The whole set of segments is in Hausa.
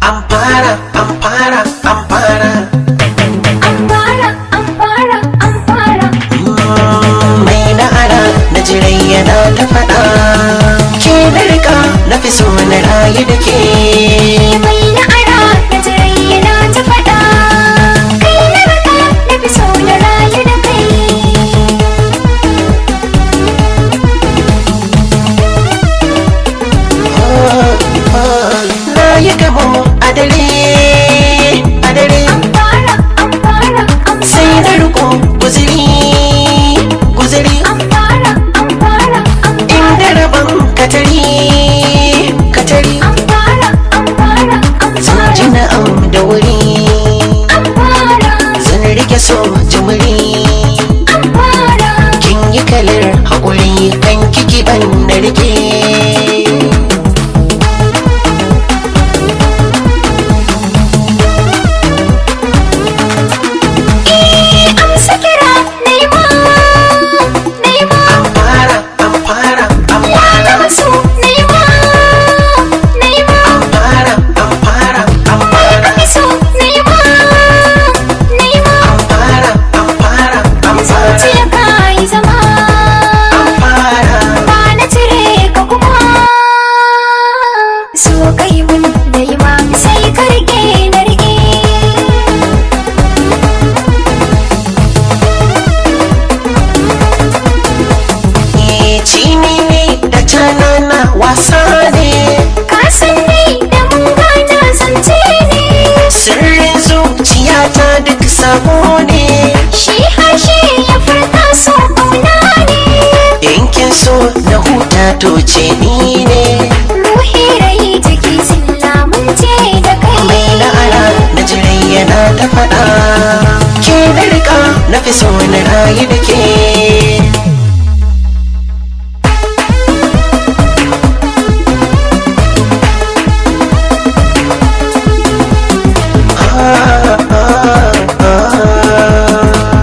an fara an fara an fara an fara an fara an fara mai na'ara na jirai yana ta faɗa ke na rika na fi so na rayu da ke mai na'ara na jirai yana ta faɗa kai na raka na fi so na rayu da kai na yi gamo a dare a dare an fara an fara an sai fara na riko guziri guziri an fara an fara an inda rabon katari katari an fara an fara an zan ji fara na'am da wuri an fara zan rike so jimiri an fara kin yi kalar haƙuri kan kiki ban na rike amsa kira nema nema an fara an fara an ya fara gama so nema nema an fara an fara an fara kake so nema nema an fara an fara an fara zuciya ka yi zama an fara ba na cire ka kuma so kai mun nema sai ka rike na rike Eh, cini ne da canana wasa ne ka san dai da mun gana zance ne sirrin zuciyata duk sabo ne shi harshe ya furta so kauna ne yankin so na huta to ce ni ne ruhi rai jiki sun lamunce da kai mai na'ara na jirai yana ta faɗa ke na rika na fi so na rayu da ke Ah, ah, ah.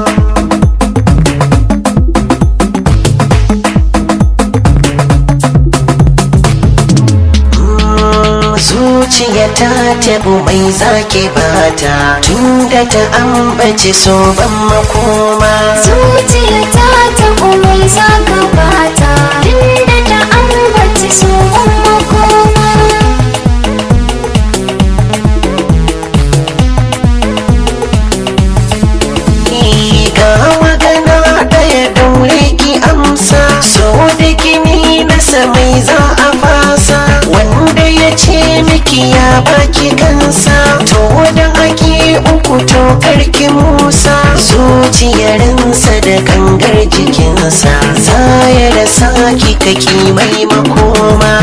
zuciya ta tabu mai zake bata tunda ta ambaci so ban makoma zuciya ta ta umai zaka bata tunda ta ambaci so makoma Ni ga magana ɗaya daure ki amsa so da gini na mai za a fasa wanda ya ce miki ya baki kansa to da ake uku to karki musa zuciyarinsa da gangar jikinsa za ya rasa ki kaki mai makoma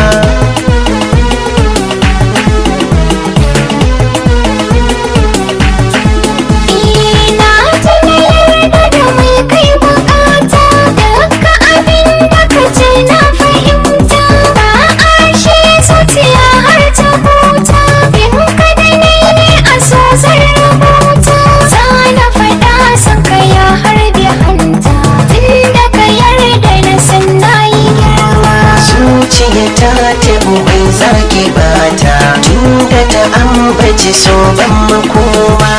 ina ta na yarda da mai kai bukata duka abin da ka ce na fahimta ba a shi zuciya har ta huta in ka da ni ne a so zan rubuta za na faɗa san ka ya harbe hanta tunda ka yarda na san na yi girma zuciya ta tabu bai zaki bata tunda ta ambaci so ban makoma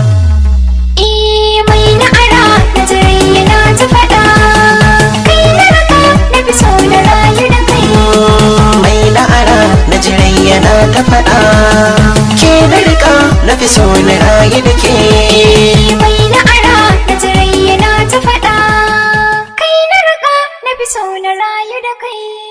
Eh mai na'ara na jirai yana ta faɗa kai na raka na fi so na rayu da kai mai la'ara na jirai yana ta faɗa ke na rika na fi so na rayu da ke mai na'ara na jirai yana ta faɗa kai na raka na fi so na rayu da kai